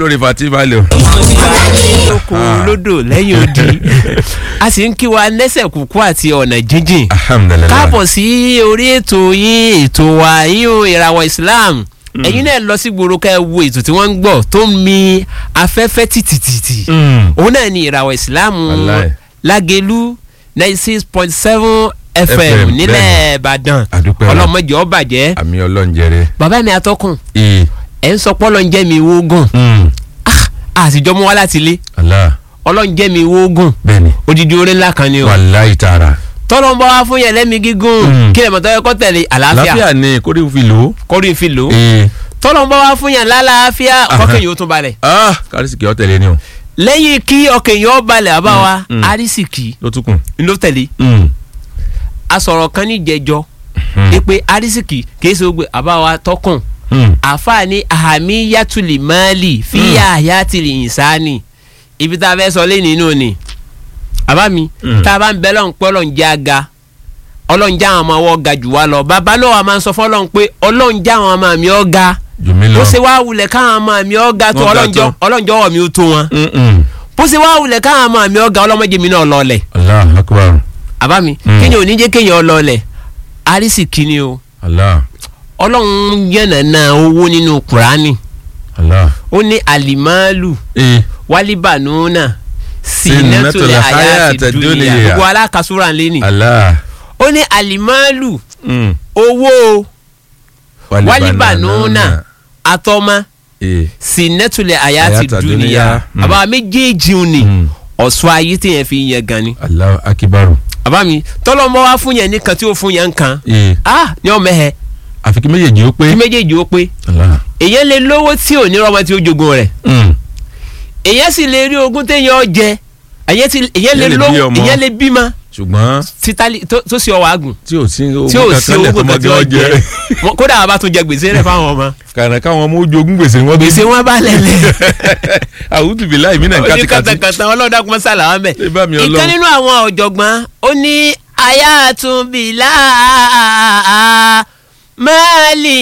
olórí fati balẹ̀ o. lóko lódò lẹ́yìn odi a sì ń kí wa lẹ́sẹ̀ kúkú àti ọ̀nà jíjìn alhamdulilayi. káàbọ̀ sí orí ètò yín ètò wa yín o ìràwọ̀ Islam ẹ̀yin náà lọ sí gbòòrò ká ẹ wo ètò tí wọ́n ń gbọ́ tó ń mi afẹ́fẹ́ tìtìtìtì òun náà ni ìràwọ̀ Islam Wàláì. Lágelú ninety six point seven FM, FM nílẹ̀ bẹ́ẹ̀ni. Ìbàdàn Àdúpẹ́ wa. ọlọ́mọdé ó bàjẹ́ àmì ọlọ́njẹrẹ. bàbá mi atọ́kùn ee. ẹ̀ ń sọ pọ́lọ́ ń jẹ́ mi wógùn àtijọ́ mú wá láti ilé ala ọlọ́run jẹ́ mi wógùn bẹ́ẹ̀ni. odidi oore ńlá kan ni o wàláyé tààrà. tọ́lọ́ ń bọ́ wá fún yẹn lẹ́mí gígùn Mm. kí lè mọ̀ tọ́yẹ kọ́ tẹ̀lé àlàáfíà láfíà ni kórè fi lò ó. kọ́rí fi lò ó ee. tọ́lọ́ ń bọ́ wá fún yẹn lálàáfíà Aha. kọ́kẹ́ yìí ó tún balẹ̀ ah kárísìkì ọ tẹ̀lé ni o. lẹ́yìn kí ọkẹ́ yìí ó balẹ̀ àbá wa mm. arísìkì ló tún kùn. ló tẹ̀lé asọ̀rọ̀ kan ní jẹjọ pé arísìkì kìí ṣe gbogbo àbá wa tọkùn àfààní àhàmì yàtúlì máàlì fíyà àyàtìlì ìsáni ibi tá a fẹ́ sọ lẹ́yìn nínú ni àbá mi Mm. tá a bá ń bẹ lọ́n pé ọlọ́run jẹ́ aga ọlọ́run jẹ́ àwọn ọmọ ọwọ́ ga jù wá lọ bàbá náà wà máa ń sọ fọlọ́run pé ọlọ́run jẹ́ àwọn ọmọ mi ọ́ ga jùmí lọ. bó ṣe wá wulẹ̀ káwọn ọmọ mi ọ́ ga tó Wọ́n ga ọlọ́run jọ- tó. ọlọ́run jọ̀wọ́ mi ó tó wọn Mm-mm. bó ṣe wá wulẹ̀ káwọn ọmọ mi ọ́ ga ọlọ́mọdé mi náà lọ́ọ̀lẹ̀ allah akbar. àbá mi Mm. kéèyàn ò ní jẹ́ kéèyàn lọ́ọ̀lẹ̀ arísìkí ni o allah ọlọ́run yànnàna owó nínú kùránì allah. ó ní àlìmáàlù ee. wálíbànúnà Sinatul sínátòlẹ̀ àyàtì hayati dúnìyà dunya. gbogbo alákàsúrà lẹ́nì allah. ó ní àlìmáàlù Mm. owó wálíbànúnà àtọ́mà ee. sínátòlẹ̀ àyàtì Hayata dúnìyà dunya. Mm. àbá méjèèjì ò ní Mm. ọ̀ṣọ́ ayé téèyàn fi yẹn gan ni allah akibaru. àbá mi tọ́lọ́mọ wá fún yẹn nìkan tí ó fún yẹn nǹkan ee. ah ní ọmọ ẹ̀ àfi kí méjèèjì ó pé. kí méjèèjì ó pé allah. èyàn lè lówó tí ò ní rọmọ tí ó jogun rẹ̀ Mm. èyàn sì lè rí ogún téèyàn ó jẹ èyàn ti- èyàn lè Èyàn lè bí lówó ọmọ. èyàn lè bímọ ṣùgbọ́n títàlí tó tó sì ọwọ́ àgùn tí ò sí owó tí ò sí kankan lẹ̀ owó tọmọ kan tí gẹ́ ó ọ jẹ jẹ. Wọ́n- kódà àwọn bá tún jẹ gbèsè rẹ̀ fáwọn ọmọ kàrà káwọn ọmọ ojú ogún gbèsè wọn gbèsè wọn bá lẹ̀lẹ̀ àwùjọ bìlá ìmínà oní kàtìkàtì. kàtàkàtà ọlọ́dà kún mọ́sálà wọn bẹ̀. Ẹ bá mi Ọlọ́run. ìkan nínú àwọn ọ̀jọ̀gbọ́n ó ní ayatollah máàlì